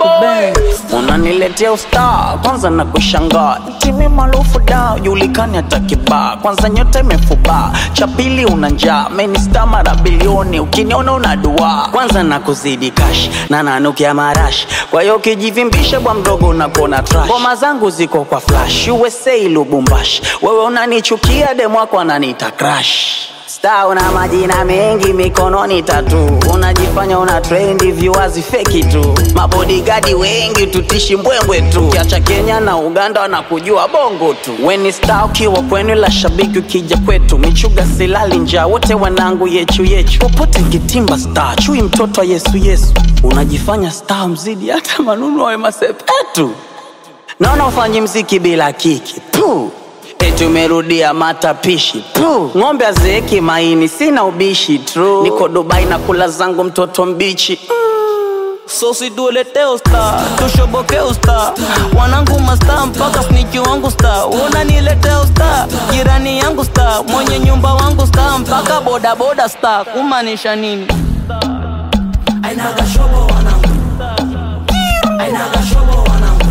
boy unaniletea ustaa kwanza na kushangaa timi maarufu da julikani hata kibaa kwanza nyota imefubaa cha pili una njaa menista mara bilioni ukiniona una dua kwanza na kuzidi kash na nanukia marash kwa hiyo ukijivimbisha bwa mdogo unakona trash ngoma zangu ziko kwa flash usa lubumbash wewe unanichukia demwako ananiita crash Star una majina mengi mikononi tatu, unajifanya una trendi, viewers feki tu, mabodigadi wengi tutishi mbwembwe tu, kiacha Kenya na Uganda wanakujua bongo tu. Weni star ukiwa kwenu, la shabiki ukija kwetu, michuga silali njaa, wote wanangu yechu yechu, popote kitimba star, chui mtoto wa Yesu Yesu, unajifanya star mzidi hata manunu wawe masepetu, naona ufanyi mziki bila kiki Puh. Eti umerudia matapishi Puh. ng'ombe azeeki maini, sina ubishi tru, niko Dubai na kula zangu mtoto mbichi So situletee usta, tushoboke usta, wanangu masta mpaka sniki wangu sta, unaniletea usta, jirani yangu sta, mwenye nyumba wangu sta, mpaka boda boda sta, kumaanisha nini? Ainaga shobo wanangu Ainaga shobo wanangu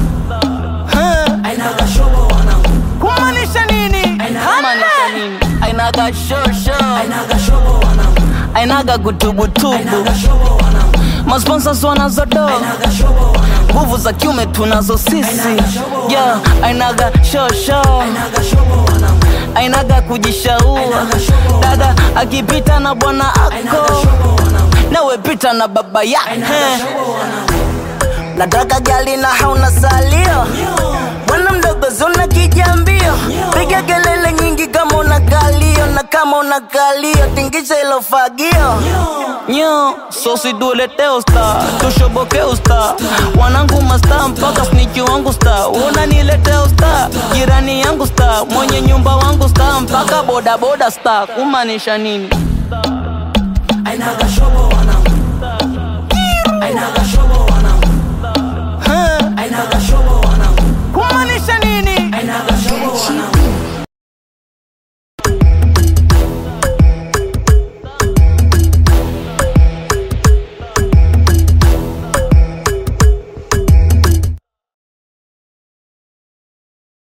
Ainaga shobo wanangu Kumaanisha nini? Kumaanisha nini? Ainaga shosho, Ainaga shobo wanangu ainaga gutubutubu, Ainaga shobo wanangu masponsors wanazodo Ainaga shobo wanangu nguvu za kiume tunazo sisi, yeah, ainaga shosho Ainaga shobo wanangu ainaga kujishaua dada akipita na bwana Ainaga ako shobo wanangu nawe pita na baba yake Ainaga shobo wanangu nataka gali na hauna salio bwana mdogo zuna kijambio piga kelele nyingi kama una kalio na kama una kalio tingisha ilo fagio nyo sosi duelete usta tushoboke usta wanangu masta mpaka sniki wangu sta unanilete usta jirani yangu sta mwenye nyumba wangu sta mpaka bodaboda sta kumaanisha nini Ainaga shobo wanangu